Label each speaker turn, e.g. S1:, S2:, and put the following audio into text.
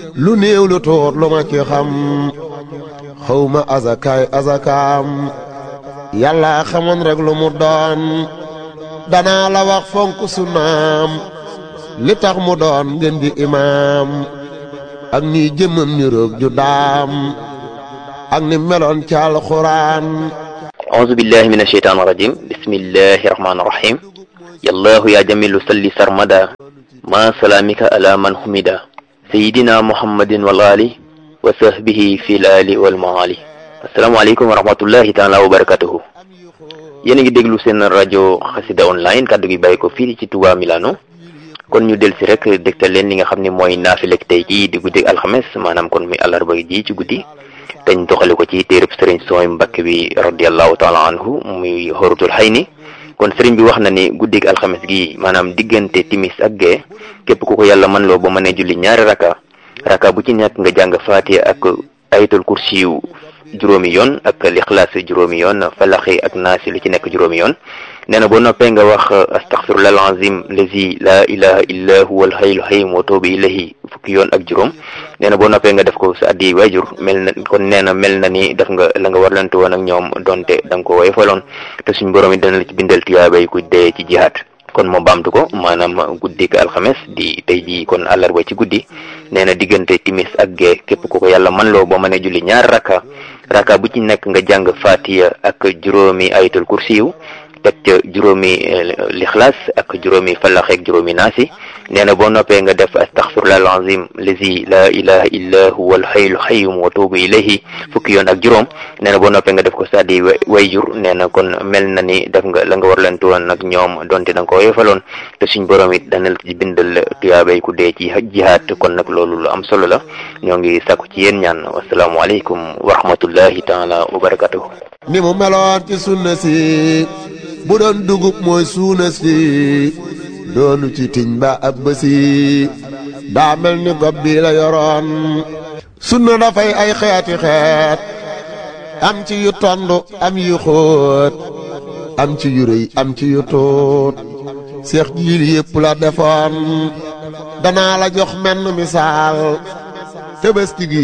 S1: lu néew lu tuut lu ma ci xam xawma azakaay azakaam yàlla xamoon rek lu mu doon danaa la wax fonk sunnaam li tax mu doon ngeen di imaam ak ni jëmmam ni roog ju daam ak ni meloon ci alxuraan
S2: أعوذ بالله من الشيطان الرجيم بسم الله الرحمن الرحيم يا الله يا جميل صلي سرمدا ما سلامك على من حمدا سيدنا محمد والآل وصحبه في الآل والمعالي السلام عليكم ورحمة الله تعالى وبركاته yéen a ngi déglu seen rajo xasida online kàddu gi bàyyi ko fii ci Touba Milano kon ñu del si rek dégtal leen li nga xam ne mooy naafilek tey jii di guddi alxames maanaam kon muy àllarba ji ci guddi dañ doxale ko ci téereb sëriñ sooy mbakk bi radiallahu taala anhu muy xorutul xay ni kon sëriñ bi wax na ni guddig alxames gi maanaam diggante timis ak gee képp ku ko yàlla mën loo ba mënee julli ñaari raka raka bu ci nekk nga jàng faatiha ak ayatul kursi yu juróomi yoon ak lixlaas juróomi yoon falaxi ak naasi lu ci nekk juróomi yoon nee na boo noppee nga wax astaxfirullah alazim lazi la ilaha illa huwa alhayyul qayyum wa tuubu ilayhi fukki yoon ak juróom nee na boo noppee nga def ko sa addi waajur mel na kon nee na mel na ni def nga la nga warlante woon ak ñoom donte da nga ko woyofaloon te suñ borom it dana la ci bindal tiyaabay ku dee ci jihaat kon moo baamtu ko maanaam guddik alxames di tey jii kon àllarba ci guddi nee na diggante timis ak gee képp ku ko yàlla man loo ba mënee julli ñaar rakka rakka bu ci nekk nga jàng fatiya ak juróomi ayatul kursiyu teg ca juróomi lixlaas ak juróomi falax ak juróomi naasi nee na boo noppee nga def astaxfirullah alazim lazi la ilaha illa huwa alhayyul qayyum wa tuubu ilayhi fukki yoon ak juróom nee na boo noppee nga def ko saddi wayjur nee na kon mel na ni def nga la nga war leen tuwoon nag ñoom donte da nga ko woyofaloon te suñ borom it dana la ci bindal tuyaabay ku dee ci jihaat kon nag loolu lu am solo la ñoo ngi sàkku ci yéen ñaan wasalaamualeykum wa rahmatullahi taala wa barakatuhu
S1: ni mu meloon ci sunna si bu doon dugub mooy suuna si doonu ci tiñ ba ab bësi daa mel ni gob bi la yoroon sunna dafay ay xeeti xeet am ci yu tond am yu xóot am ci yu rëy am ci yu tuut seex jiil yépp la defoon danaa la jox menn misaal tëbëski gi